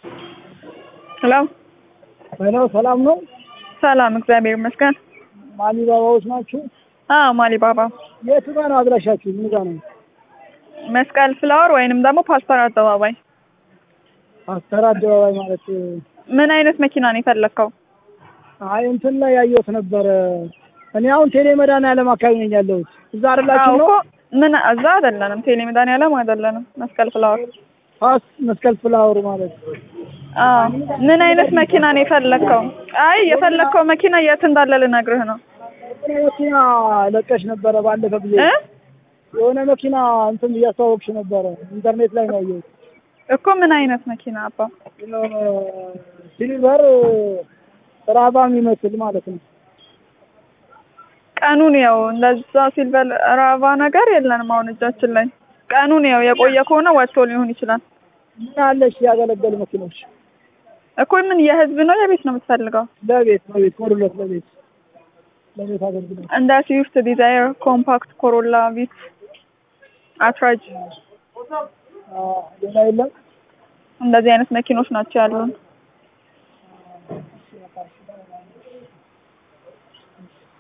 ሄሎ ሄሎ ሰላም ነው? ሰላም፣ እግዚአብሔር ይመስገን። ማሊ ባባዎች ናችሁ? አዎ ማሊ ባባ የቱ ጋር ነው አድራሻችሁ? ምን ጋር ነው? መስቀል ፍላወር ወይንም ደግሞ ፓስተር አደባባይ። አስተር አደባባይ ማለት ምን አይነት መኪና ነው የፈለግከው? አይ እንትን ላይ ያየሁት ነበረ። እኔ አሁን ቴሌ መድኃኒዓለም አካባቢ ነኝ ያለሁት። እዛ አይደላችሁ አዎ ነው? እኮ ምን እዛ አይደለንም፣ ቴሌ መድኃኒዓለም አይደለንም፣ መስቀል ፍላወር። ፓስ መስቀል ፍላወር ማለት አዎ ምን አይነት መኪና ነው የፈለግከው? አይ የፈለግከው መኪና የት እንዳለ ልነግርህ ነው የሆነ መኪና ለቀሽ ነበረ ባለፈ ብዬ እ የሆነ መኪና እንትን እያስተዋወቅሽ ነበረ ኢንተርኔት ላይ ነው ያየሁት። እኮ ምን አይነት መኪና አባ? የሆነ ሲልቨር ራባ የሚመስል ማለት ነው። ቀኑን ያው እንደዛ ሲልቨር ራቫ ነገር የለንም አሁን እጃችን ላይ። ቀኑን ያው የቆየ ከሆነ ወጥቶ ሊሆን ይችላል ምን አለሽ ያገለገሉ መኪኖች? እኮ ምን የህዝብ ነው የቤት ነው የምትፈልገው? ለቤት ለቤት ኮሩለት ለቤት ለቤት አገልግሎት እንደ ስዊፍት ዲዛይር፣ ኮምፓክት፣ ኮሮላ፣ ቪት፣ አትራጅ አ፣ ሌላ የለም። እንደዚህ አይነት መኪኖች ናቸው ያሉን።